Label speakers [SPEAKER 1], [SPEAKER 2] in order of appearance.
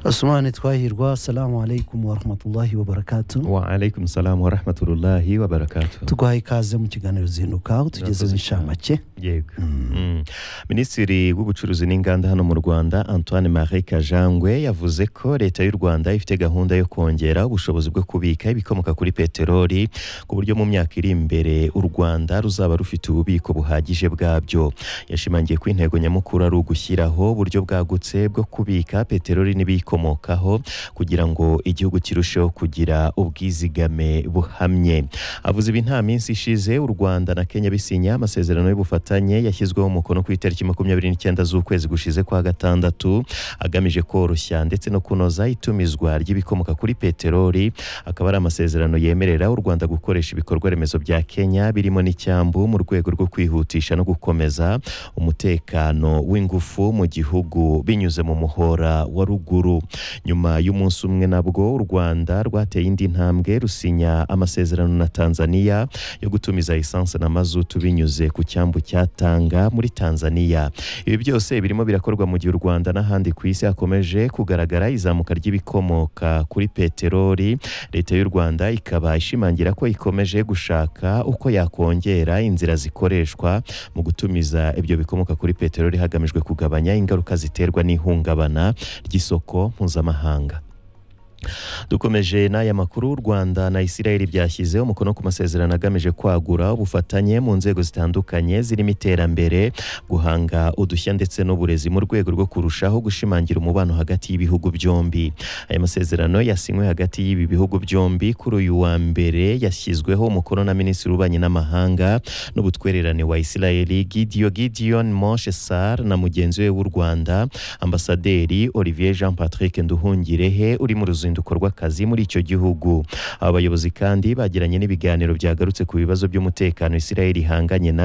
[SPEAKER 1] Ousmane Twahirwa assalamu alaikum warahmatullahi wabarakatu
[SPEAKER 2] waalaikum salamu warahmatullahi wabarakatu
[SPEAKER 1] tuguhaye ikaze mu kiganiro zinduka aho tugeze
[SPEAKER 2] Urakoze
[SPEAKER 1] mu inshamake
[SPEAKER 2] yego Mm. minisitiri w'ubucuruzi n'inganda hano mu rwanda antoine marie kajangwe yavuze ko leta y'u rwanda ifite gahunda yo kongera ubushobozi bwo kubika ibikomoka kuri peteroli ku buryo mu myaka iri imbere u rwanda ruzaba rufite ububiko buhagije bwabyo yashimangiye ko intego nyamukuru ari ugushyiraho uburyo bwagutse bwo kubika peteroli n'ibiyikomokaho kugira ngo igihugu kirusheho kugira ubwizigame buhamye avuze ibi nta minsi ishize u rwanda na kenya bisinya amasezerano y'ubufatanye yashyizweho umukono ku itariki makumyabiri n'icyenda z'ukwezi gushize kwa gatandatu agamije koroshya ndetse no kunoza itumizwa ry'ibikomoka kuri peteroli akaba ari amasezerano yemerera u rwanda gukoresha ibikorwa remezo bya kenya birimo n'icyambu mu rwego rwo kwihutisha no gukomeza umutekano w'ingufu mu gihugu binyuze mu muhora wa ruguru nyuma y'umunsi umwe nabwo u rwanda rwateye indi ntambwe rusinya amasezerano na tanzania yo gutumiza esanse na mazutu binyuze ku cyambu cya tanga muri tanzania ibi byose birimo birakorwa mu gihe u rwanda n'ahandi ku isi hakomeje kugaragara izamuka ry'ibikomoka kuri peteroli leta y'u rwanda ikaba ishimangira ko ikomeje gushaka uko yakongera inzira zikoreshwa mu gutumiza ibyo bikomoka kuri peteroli hagamijwe kugabanya ingaruka ziterwa n'ihungabana ry'isoko mpuzamahanga dukomeje n'aya makuru u rwanda na isirayeli byashyizeho umukono ku masezerano agamije kwagura ubufatanye mu nzego zitandukanye zirimo iterambere guhanga udushya ndetse n'uburezi mu rwego rwo kurushaho gushimangira umubano hagati y'ibihugu byombi aya masezerano yasinywe hagati y'ibi bihugu byombi kuri uyu wa mbere yashyizweho umukono na minisitiri w'ububanyi n'amahanga n'ubutwererane wa isirayeli gidiyo gidion moshe sar na mugenzi we w'u rwanda ambasaderi olivier jean patrick nduhungirehe uri mu ruzinduko rw'akazi muri icyo gihugu aba bayobozi kandi bagiranye n'ibiganiro byagarutse ku bibazo by'umutekano isirayeli ihanganye nabyo